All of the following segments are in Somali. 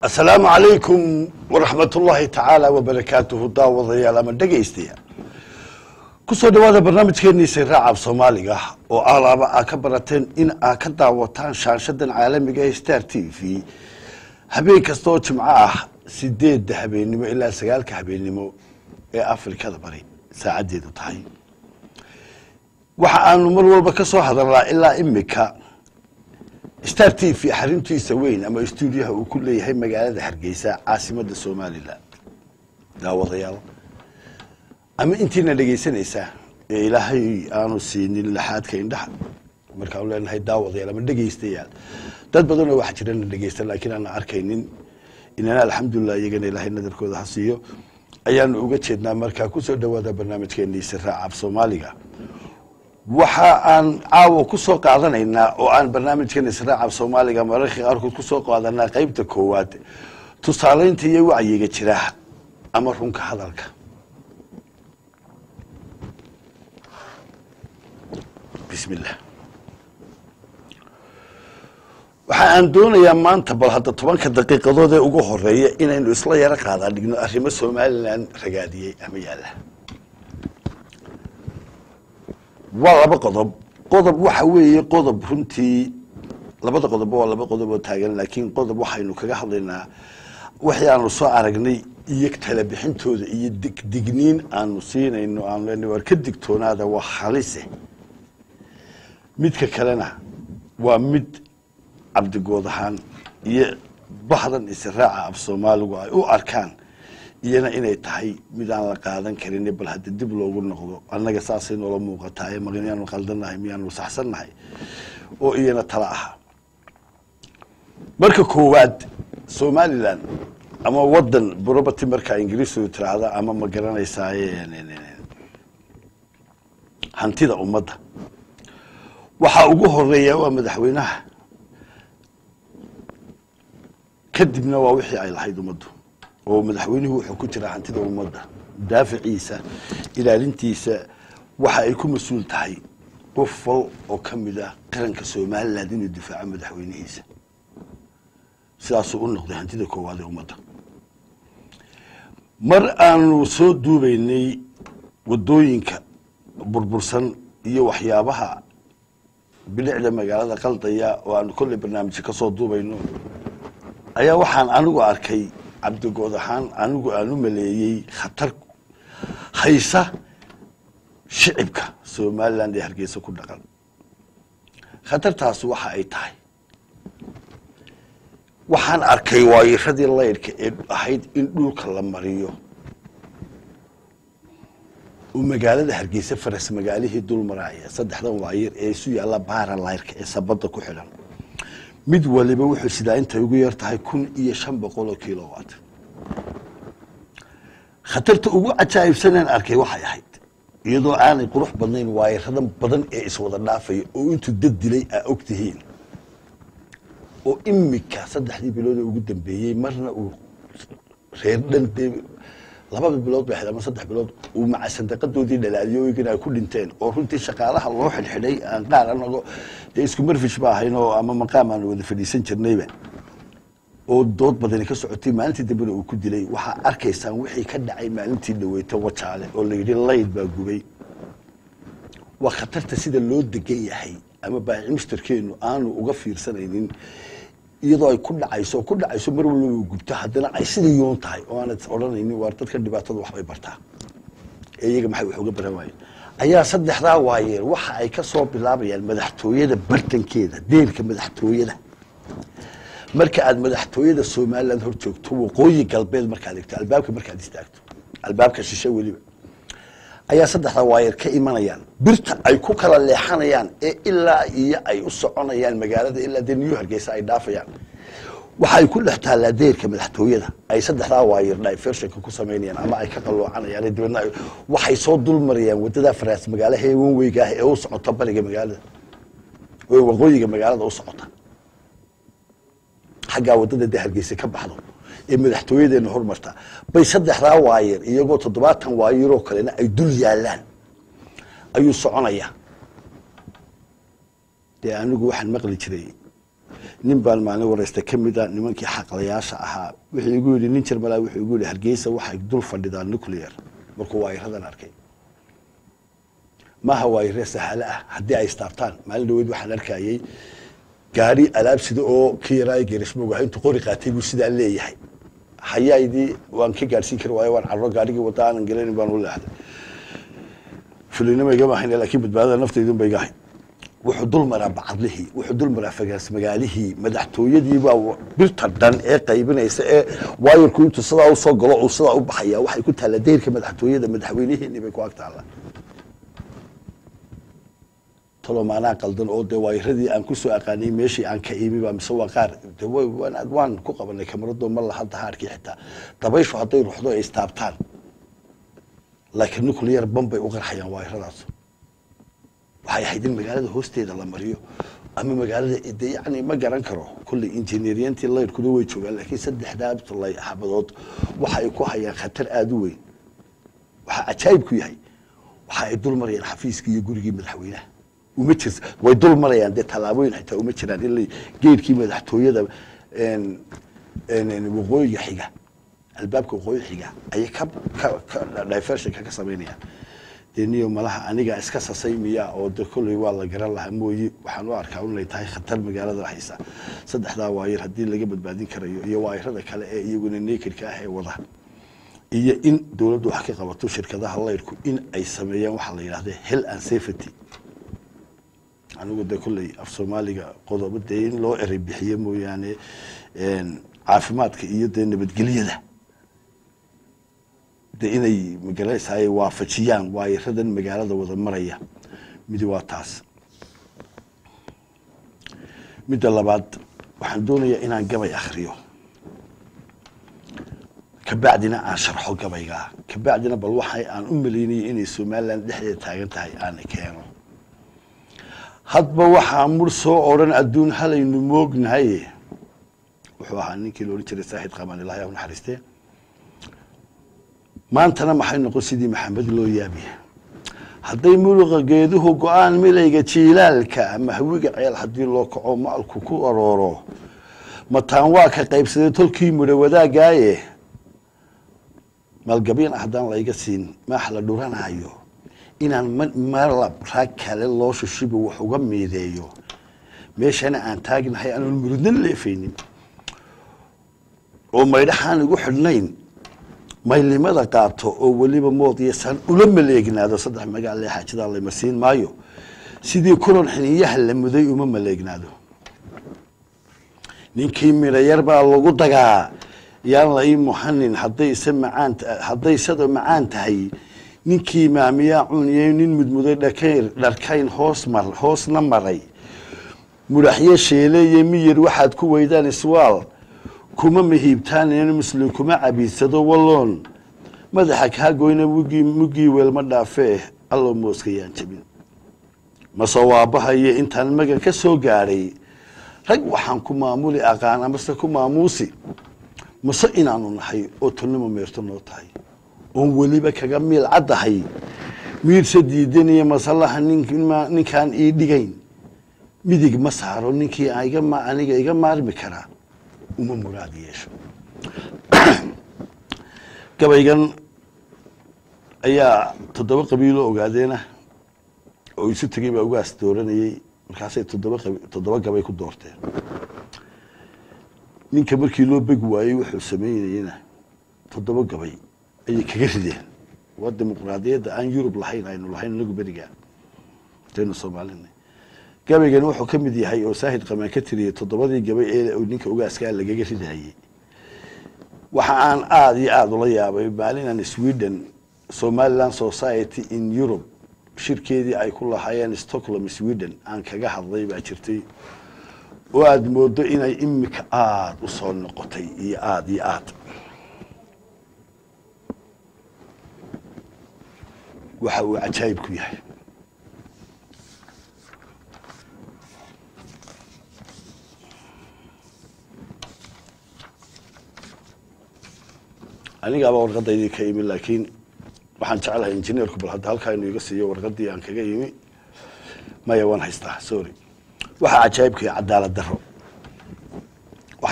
asalaamu calaykum waraxmat ullaahi tacaala wabarakaatuhu daawadayaal ama dhegaystayaal kusoo dhawaada barnaamijkeenii siraaca soomaaliga oo alaaba aa ka barateen in aa ka daawataan shaanshadan caalamiga ee star t v habeen kasta oo jimco ah sideedda habeennimo ilaa sagaalka habeennimo ee afrikada bari saacaddeedu tahay waxa aanu mar walba ka soo hadalnaa ilaa imika star t v xaruntiisa weyn ama stuudiyaha uu ku leeyahay magaalada hargeysa caasimada somalilan daawadayaal ama intiina dhegaysanaysaa ee ilaahay aanu siinin laxaadka indhaha markaanu leenahay daawadayaal ama dhegaystayaal dad badanoo waxa jirana dhegaysta laakiin aana arkaynin inana alxamdulilah iyagana ilaahay nadarkooda ha siiyo ayaanu uga jeednaa markaa kusoo dhawaada barnaamijkeenii siraaca af soomaaliga waxa aan caawa ku soo qaadanaynaa oo aan barnaamijkan israaca soomaaliga mararka qaarkood kusoo qaadanaa qeybta koowaad tusaaleynta iyo wacyiga jira ama runka hadalka bismillah waxa aan doonayaa maanta bal hadda tobanka daqiiqadood ee ugu horeeya inaynu isla yaro qaadaa dhigno arrimo somalilan ragaadiyey ama yaalla waa laba qodob qodob waxa weeye qodob runtii labada qodobba waa laba qodob oo taagan laakiin qodob waxaynu kaga hadlaynaa wixii aanu soo aragnay iyo tala bixintooda iyo digdigniin aanu siinayno aanu leenahay war ka digtoonaada waa halise midka kalena waa mid cabdigood ahaan iyo bahdan israaca af soomaaligu ay u arkaan iyana inay tahay mid aan la qaadan karin bal hadda dib loogu noqdo annaga saasay noola muuqataay ma miyaanu qaldannahay miyaanu saxsannahay oo iyana tala aha marka koowaad somalilan ama wadan property markaa ingiriisu tiraahda ama ma garanaysaay hantida ummadda waxaa ugu horeeya waa madaxweynaha kadibna waa wixii ay lahayd ummaddu oo madaxweynuhu wuxuu ku jiraa hantida ummadda daaficiisa ilaalintiisa waxa ay ku mas-uul tahay qof wal oo ka mid ah qaranka somaliland inuu difaaco madaxweynihiisa sidaasuu u noqday hantida koowaad ee ummadda mar aanu soo duubaynay wadooyinka burbursan iyo waxyaabaha bilicda magaalada qaldaya oo aanu kolley barnaamijka kasoo duubayno ayaa waxaan anigu arkay cabdigood ahaan anigu aan u maleeyey khatar haysa shicibka somaliland ee hargeysa ku dhaqan khatartaasi waxa ay tahay waxaan arkay waayiradii laydhka ee ahayd in dhulka la mariyo oo magaalada hargeysa faras magaalihii dul maraaya saddexdan waayir ee isu yaalla baara layrka ee sabadda ku xidhan mid waliba wuxuu sidaa intay ugu yar tahay kun iyo shan boqol oo kilowatt khatarta ugu cajaa'ibsaneen arkay waxay ahayd iyadoo aanay qurux badnayn waayiradan badan ee iswada dhaafaya oo intuu dad dilay aa og tihiin oo imika saddexdii bilood ee ugu dambeeyey marna uu reer dhan dee labada bilood bay ahayd ama saddex bilood uu maca sandaqadoodii dhalaaliyo igana ay ku dhinteen oo runtii shaqaalaha loo xidhxidhay aan qaar anago dee isku marfish ba ahayn oo ama maqaam aanu wada fadhiisan jirnayba oo dood badani ka socotay maalintii dambena uu ku dilay waxaa arkaysaan wixii ka dhacay maalintii dhaweyta wajaale oo la yidhi layd baa gubay waa khatarta sida loo degan yahay ama baaci mushtarkeenu aanu uga fiirsanaynin iyadoo ay ku dhacayso oo ku dhacayso mar walba gubto haddana ay sidii yoon tahay oo aanad odhanaynin waar dadka dhibaatada waxbay bartaa ee iyaga maxay wax uga baran waayeen ayaa saddexdaa waayeer waxa ay ka soo bilaabayaan madaxtooyada bartankeeda deelka madaxtooyada marka aad madaxtooyada somaliland hor joogto waqooyi galbeed markaad egto albaabka markaad istaagto albaabka shishe weliba ayaa saddexdaa waayeer ka imanayaan birta ay ku kala leexanayaan ee ilaa iyo ay u soconayaan magaalada ilaa dee new hargeysa ay dhaafayaan waxay ku dhex taallaa deerka madaxtooyada ay saddexdaa waayeer diversionka ku samaynayaan ama ay ka qaloocanayaan dibadna waxay soo dul marayaan wadada faraas magaalaha ee wanweyga ah ee u socota bariga magaalada ee waqooyiga magaalada u socota xaggaa wadada dee hargeysa ka baxdo ee madaxtooyadeena hormarta bay saddexdaa waayeer iyagoo toddobaatan waayeroo kalena ay dul yaalaan ayuu soconayaa dee anigu waxaan maqli jiray nin baan maalin wareysta ka mida nimankii xaqlayaasha ahaa wuxuu igu yidhi nin jarmalaa wuxuu igu yidhi hargeysa waxay dul fadhidaan nuclear markuu waayiradan arkay maaha waayire sahalo ah haddii ay istaabtaan maalin dhaweyd waxaan arkayay gaari alaab sida oo ka yaraa gerismog intuu qori qaatay buu sidaa leeyahay hayaydii waan ka gaadhsiin kari waayo waan carro gaarigii wada aanan gelanin baan u leexday fulinima igama ahayn laakiin badbaadada naftaydun ba iga ahayd wuxuu dul maraa bacadlihii wuxuu dul maraa fagaas magaalihii madaxtooyadii baa birta dhan ee qaybinaysa ee waayarku intuu sidaa usoo galo uu sidaa u baxaya waxay ku taalla dayrka madaxtooyada madaxweynihiini bay ku ag taalla talo maanaa qaldan oo dee waayaradii aan kusoo aqaanay meeshii aan ka imiba mise waa qaar de waan waan ku qabanay kamarado ma laha dahaarkii xitaa dabayshu hadday ruxdo ay istaabtaan laakiin nuclear ban bay u qarxayaan waayaradaas waxay ahayd in magaalada hoosteeda la mariyo ama magaalada de yani ma garan karo kulley injineeriyantii layrkuda way joogaan laakiin saddexdaa lay xabadood waxa ay ku hayaan khatar aada u weyn waxaa cajaayib ku yahay waxa ay dul marayaan xafiiskii iyo gurigii madaxweynaha uma jir way dul marayaan dee tallaabooyin xitaa uma jiraan in geedkii madaxtooyada waqooyiga xiga albaabka waqooyi xiga ayay ka diversionka ka samaynayaan dee niyo malaha aniga iska sasay miya oo de kolley waa la garan lahaa mooye waxaan u arkaa inay tahay khatar magaalada haysa saddexdaa waayar haddii laga badbaadin karayo iyo waayarada kale ee iyaguna nekedka ah ee wada iyo in dowladdu wax ka qabato shirkadaha layrku in ay sameeyaan waxaa la yidhahda hell and safety anigu de kolley af soomaaliga qodobo dee in loo erey bixiyo mooyaane caafimaadka iyo dee nabadgelyada de inay magaranaysaay waafajiyaan waayaradan magaalada wada maraya midi waa taas midda labaad waxaan doonayaa inaan gabay akriyo kabacdina aan sharxo gabaygaa kabacdina bal waxa aan u maleynayay inay somalilan dhexdeeda taagan tahay aan keeno hadba waxaa mur soo odhan adduun halaynu moognahay wuxuu ahaa ninkii la odhan jiray saaxid qamaan ilahay a naxariistee maantana maxay noqon sidii maxamed loo yaabiya hadday muluqa geeduhu go-aan milayga jiilaalka mahwiga ceel haddii loo kaco maalku ku arooro mataan waa ka qaybsaday tolkii mudho wadaagaaye maalgabyan haddaan layga siin maax la dhuranaayo inaan malab raag kale loo shushiba wax uga miideeyo meeshana aan taagnahay aanan murudnan leefaynin oo maydhaxaan igu xidhnayn maylimada qaato oo weliba moodiyasaan ula maleegnaado saddex magaale xaajadaa lamarsiin maayo sidii kulan xiniyaha la muday uma maleegnaado ninkii midhayar baa lagu dagaa yaan la ii muxanin haddayse macaan haddaysada macaan tahay ninkii maamiyaa cuniyey nin mudmuday dhakayr dharkayn hoos mar hoosna maray mudhaxyo sheeleeye miyir waxaad ku weydaan iswaal kuma mahiibtaan muslim kuma cabiidsado walloon madaxa kaa goyna mugii muggii weelma dhaafee alloo mooskayaan jabin mase waabahayo intaan magan ka soo gaadhay rag waxaan ku maamuli aqaan amase ku maamuusi mase inaanu nahay oo tolnimo meerto noo tahay oon weliba kaga miil caddahay miirse diidaniyo masalaha ninkaan ii dhigayn midig ma saaro ninkii aniga iga maarmi karaa uma muraad yeesho gabaygan ayaa toddoba qabiilo ogaadeena oo isu tegay baa ugaas dooranayey markaasay toddoba toddoba gabay ku doorteen ninka markii loo begi waayey wuxuu sameynayena toddoba gabay ayay kaga rideen waa dimuqraadiyadda aan yurub lahayn aynu lahayn inagu beriga daynu soomaalina gabaygani wuxuu ka mid yahay oo saahid qamaan ka tiriyey toddobadii gabay ee ninka ugaaskaa lagaga ridayey waxa aan aada iyo aada ula yaabay maalinaan sweden somaliland society in europe shirkeedii ay ku lahaayeen stockholm sweden aan kaga hadlay baa jirtay oo aada moodo inay imika aada u soo noqotay iyo aada iyo aada waxa uu cajaayib ku yahay anigaaba warqadaydii ka imi laakiin waxaan jeclahay injineerku bal hadda halkaa inuu iga siiyo warqadii aan kaga imi maya waan haystaa sorry waxaa cajaayibkaya cadaalad daro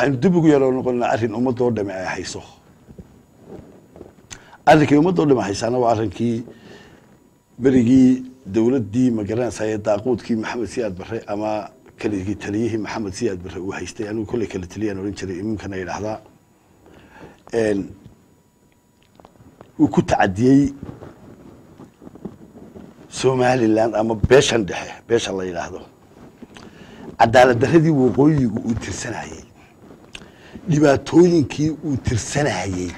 waxaynu dib ugu yaroo noqonnaa arrin ummadoo dhame ay hayso arrinkii ummadoo dhame haysaana waa arrinkii berigii dowladdii magaranaysa ee daaquudkii maxamed siyaad barre ama keligii taliyihii maxamed siyaad barre uu haystay anigu kolley kale taliyaan odhan jiray iminkana idhaahdaa uu ku tacadiyey somalilan ama beeshan dhexe beesha la yidhaahdo cadaalad daradii waqooyigu uu tirsanayey dhibaatooyinkii uu tirsanayey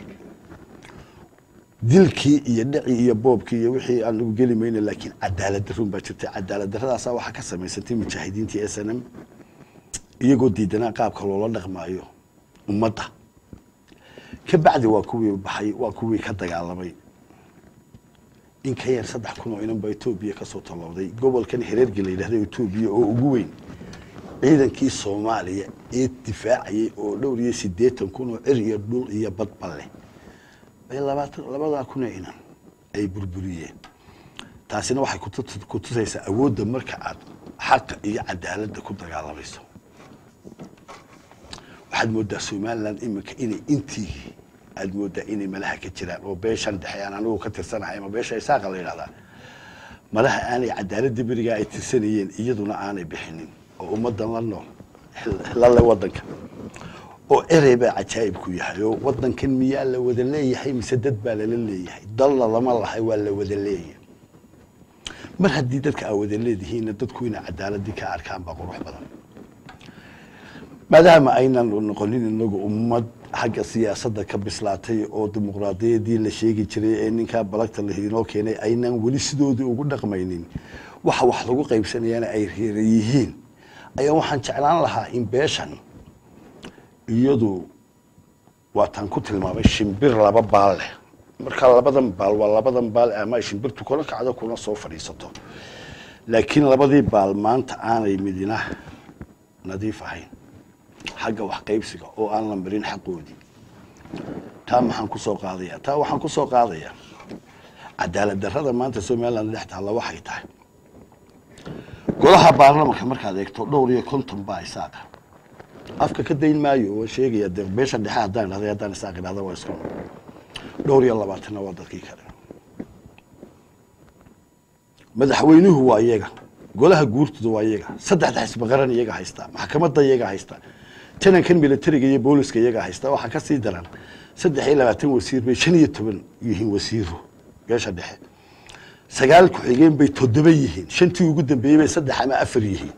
dilkii iyo dhacii iyo boobkii iyo wixii aan lagu geli mayna laakiin cadaalad darun baa jirtay cadaalad daradaasaa waxaa ka samaysantay mujaahidiintii s n m iyagoo diidanaa qaabka loola dhaqmaayo ummadda ka bacdi waa kuwii baxay waa kuwii ka dagaalamay in ka yar saddex kun oo inan baa etoobiya kasoo tallowday gobolkan hereergi la yidhahda etoobiya oo ugu weyn ciidankii soomaaliya ee difaacayay oo dhowr iyo siddeetan kun oo cir iyo dhul iyo badba leh bay labaatan labadaa kun oo inan ay burburiyeen taasina waxay kutu- ku tusaysaa awoodda marka aad xaqa iyo cadaaladda ku dagaalamayso waxaad moodaa somalilan iminka inay intii aad moodaa inay malaha ka jiraan oo beeshan dhexe aan anigu ka tirsanahay ama beesha isaaqa la yidhahdaa malaha aanay cadaaladda berigaa ay tirsanayeen iyaduna aanay bixinin oo ummaddan la nool lale wadanka oo erey baa cajaa'ibku yahay oo wadankan miyaa la wada leeyahay mise dad baa lala leeyahay dalla lama lahay waa la wada leeyahay mar haddii dadka aa wada leedihiinna dadku inay cadaaladii ka arkaan baa qurux badan maadaama aynan noqonin inagu ummad xagga siyaasadda ka bislaatay oo dimuqraadiyadii la sheegi jiray ee ninkaa balagta la inoo keenay aynan weli sidoodii ugu dhaqmaynin waxa wax lagu qaybsanayaana ay reera yihiin ayaa waxaan jeclaan lahaa in beeshan iyadu waataan ku tilmaamay shimbir laba baal leh marka labadan baal waa labadan baal ama ay shimbirtu kula kacdo kuna soo fadhiisato laakiin labadii baal maanta aanay midina nadiif ahayn xagga wax qaybsiga oo aan la marin xaqoodii taa maxaan ku soo qaadaya taa waxaan ku soo qaadayaa cadaalad darrada maanta somaliland dhex taalla waxay tahay golaha baarlamanka markaad eegto dhowr iyo konton baa isaaqa afka ka dayn maayo waan sheegaya dee beesha dhexe haddaan idhahday haddaan isaaq idhahda waa isku dhowr iyo labaatanna waa dadkii kale madaxweynuhu waa iyaga golaha guurtooda waa iyaga saddexda xisbi qaran iyaga haystaa maxkamadda iyaga haystaa janankan militariga iyo booliska iyaga haystaa waxaa ka sii daran saddex iyo labaatan wasiir bay shan iyo toban yihiin wasiiro beesha dhexe sagaal ku-xigeen bay toddoba yihiin shantii ugu dambeeyey bay saddex ama afar yihiin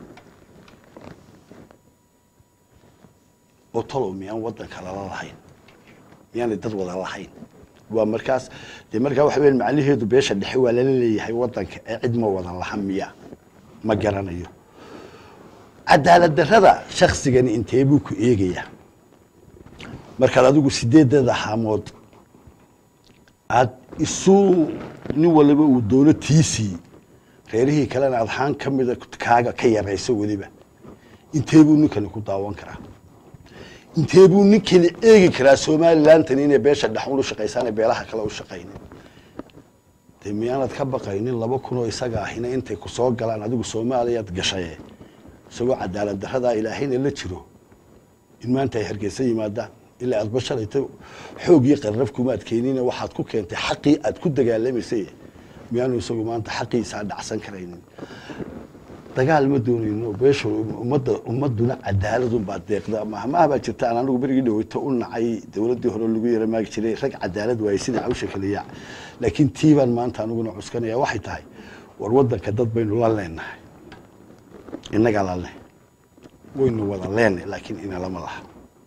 oo talow miyaan wadanka lala lahayn miyaanay dad wada lahayn waa markaas dee markaa waxa weya macnaheedu beesha dhexe waa lala leeyahay wadanka ee cid ma wada laha miya ma garanayo cadaalad darrada shaksigani intee buu ku eegayaa markaad adigu sideedada haamood aad isu nin waliba uu doono tiisii reerihii kalena adxaan ka mida kaaga ka yarayso weliba intee buu ninkani ku daawan karaa intee buu ninkani eegi karaa somalilantan inay beesha dhexun u shaqaysaana beelaha kale u shaqaynin dee miyaanad ka baqaynin laba kunoo isaga ahina intay ku soo galaan adigu soomaaliyaad gashaye isagoo cadaalad daradaa ilaahayna la jiro in maanta ay hargeysa yimaadaan ilaa aad bashalayta xoogii qarraf kumaad keenine waxaad ku keentay xaqii aad ku dagaalamaysay miyaanu isagu maanta xaqiisaa dhacsan karaynin dagaal ma doonayno beesha ummadda ummaduna cadaaladunbaa deeqda mahmaha baa jirta aan anigu berigii dhaweyto u nacay dowladdii hore lagu yara maagi jiray rag cadaalad waayey sida cawsha kaliyaa laakiin tiibaan maanta aniguna cuskanaya waxay tahay war wadanka dad baynu la leenahay innagaa la leh waynu wada leenay laakiin inalama laha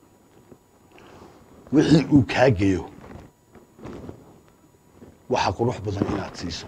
wixii uu kaa geyo waxaa qurux badan inaad siiso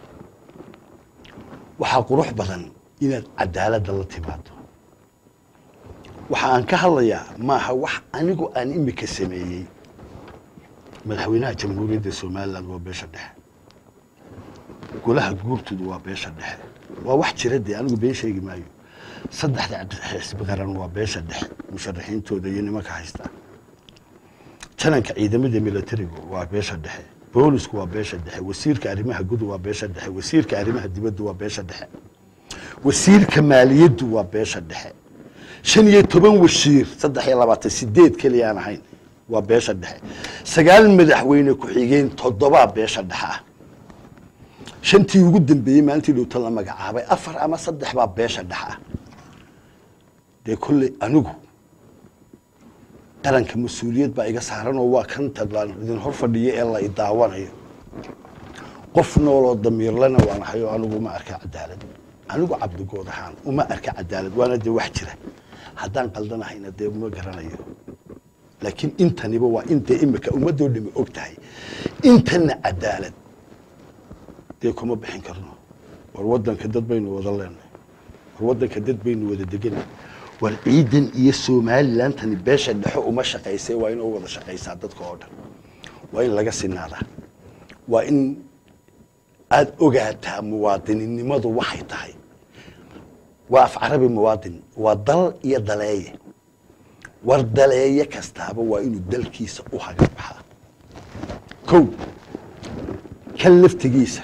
waxaa qurux badan inaad cadaaladda la timaado waxa aan ka hadlayaa maaha wax anigu aan imika sameeyey madaxweynaha jamhuuriyadda somaliland waa beesha dhexe golaha guurtoodu waa beesha dhexe waa wax jira dee anigu been sheegi maayo saddexda xisbi qaran waa beesha dhexe musharaxiintooda iyo nimanka haystaa jananka ciidamada militarigu waa beesha dhexe boolisku waa beesha dhexe wasiirka arrimaha gudu waa beesha dhexe wasiirka arrimaha dibaddu waa beesha dhexe wasiirka maaliyaddu waa beesha dhexe shan iyo toban wasiir saddex iyo labaatan sideed keliya aan ahayn waa beesha dhexe sagaal madaxweyne ku-xigeen toddobaa beesha dhexe ah shantii ugu dambeeyey maalintii dhowta la magacaabay afar ama saddex baa beesha dhexe ah dee kolley anigu qaranka mas-uuliyad baa iga saaran oo waa kan tadlaan idin hor fadhiyo ee la idaawanayo qof nooloo damiirlana waan ahay oo anigu uma arka cadaalad anigu cabdigood ahaan uma arka cadaalad waana dee wax jira haddaan qaldanahayna dee uma garanayo laakiin intaniba waa intee imika ummadoo dhami og tahay intana cadaalad dee kuma bixin karno war wadanka dad baynu wada leenahay war wadanka dad baynu wada deganay war ciidan iyo somalilandtani beesha dhexo uma shaqaysay waa in u wada shaqaysaa dadka oo dhan waa in laga sinaadaa waa in aada ogaataa muwaadininimadu waxay tahay waa af carabi muwaadin waa dal iyo daleeye war daleeye kastaaba waa inuu dalkiisa u hagabaxaa kow kan laftigiisa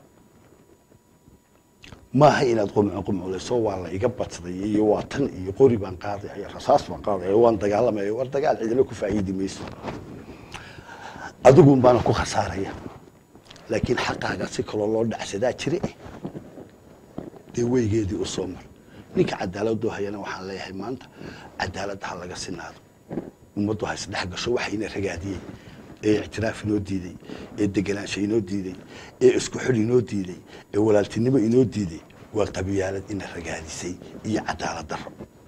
maaha inaad qumco qumculayso waa la iga badsaday iyo waa tan iyo qori baan qaadaya rasaas baan qaadaya waan dagaalamaya war dagaal cidina ku faa'iidi mayso adigun baana ku khasaaraya laakiin xaqaaga si kaloo loo dhacsadaa jire eh dee weygeedii u soo mar ninka cadaaladoo hayana waxaan leeyahay maanta cadaaladda ha laga sinaado ummaddu ha isdhex gasho waxayna ragaadiyey ee ictiraaf inoo diiday ee degenaansho inoo diiday ee isku xidh inoo diiday ee walaaltinimo inoo diiday waa qabiyaalad ina ragaadisay iyo cadaalad daro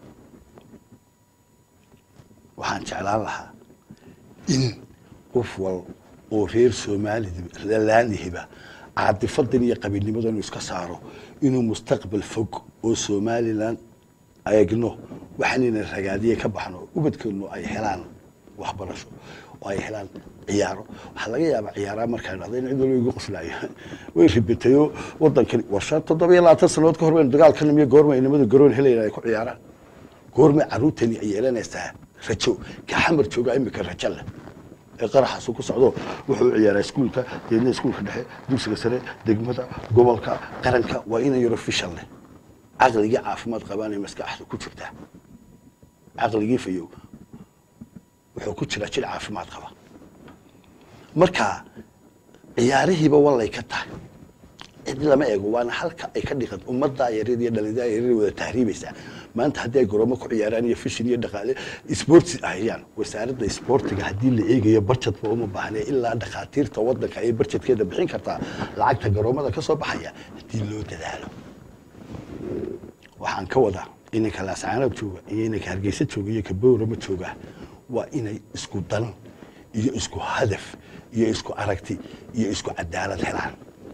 waxaan jeclaan lahaa in qof wal oo reer somalilaanihiba caadifadan iyo qabiilnimadan inuu iska saaro inuu mustaqbal fog oo somalilan eegno waxaanayna ragaadiye ka baxno ubadkeenu ay helaan waxbarasho oo ay helaan ciyaaro waxaa laga yaabaa ciyaaraha markaa dhahda in cid walba igu qoslaayo way ribitayo wadankani war shan toddoba iyo labaatan sanadood ka hor baynu dagaalka nimiyo goorma inamada garoon helayna ay ku ciyaaraan goormay carruurtani ay yeelanaysaa rajo ka xamar jooga imika rajo leh ee qaraxaasu ku socdo wuxuu ciyaaraa iskuulka deedna iskuulka dhexe dugsiga sare degmada gobolka qaranka waa ina yaro fishal leh caqligii caafimaad qabaanay maskaxda ku jirtaa caqligii fayow wuxuu ku jiraa jir caafimaad qaba marka ciyaarihiiba wallay ka tahay cid lama eego waana halka ay ka dhiqan ummaddaa yaryar iyo dhalindaa yaryar wada tahriibaysaa maanta haddii ay goroomo ku ciyaaraan iyo fishin iyo dhaqaale sports ahayaan wasaaradda sportiga haddii la eegayo barjadba uma baahne ilaa dhakhaatiirta wadanka ayay barjadkeeda bixin kartaa lacagta garoomada ka soo baxaya haddii loo dadaalo waxaan ka wadaa inanka laascaanab jooga iyo inanka hargeysa jooga iyo ka bowrama jooga waa inay isku dan iyo isku hadaf iyo isku aragti iyo isku cadaalad helaan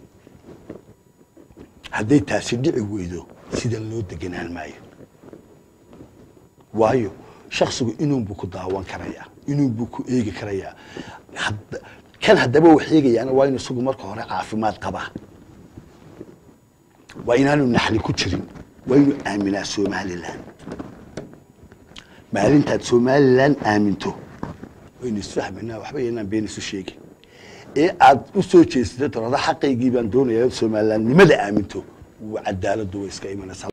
hadday taasi dhici weydo sidan loo deganaan maayo waayo shaksigu inuunbuu ku daawan karayaa inuunbuu ku eegi karayaa kan haddaba wax eegayaana waa inu isagu marka hore caafimaad qabaa waa inaanu naxli ku jirin waa inuu aaminaa somalilan maalintaad somalilan aaminto waynu isfahmaynaa waxba yanaan been isu sheegin ee aad u soo jeesata torada xaqaygii baan doonayaa somalilandnimada aaminto cadaaladdu way iska imanaysaa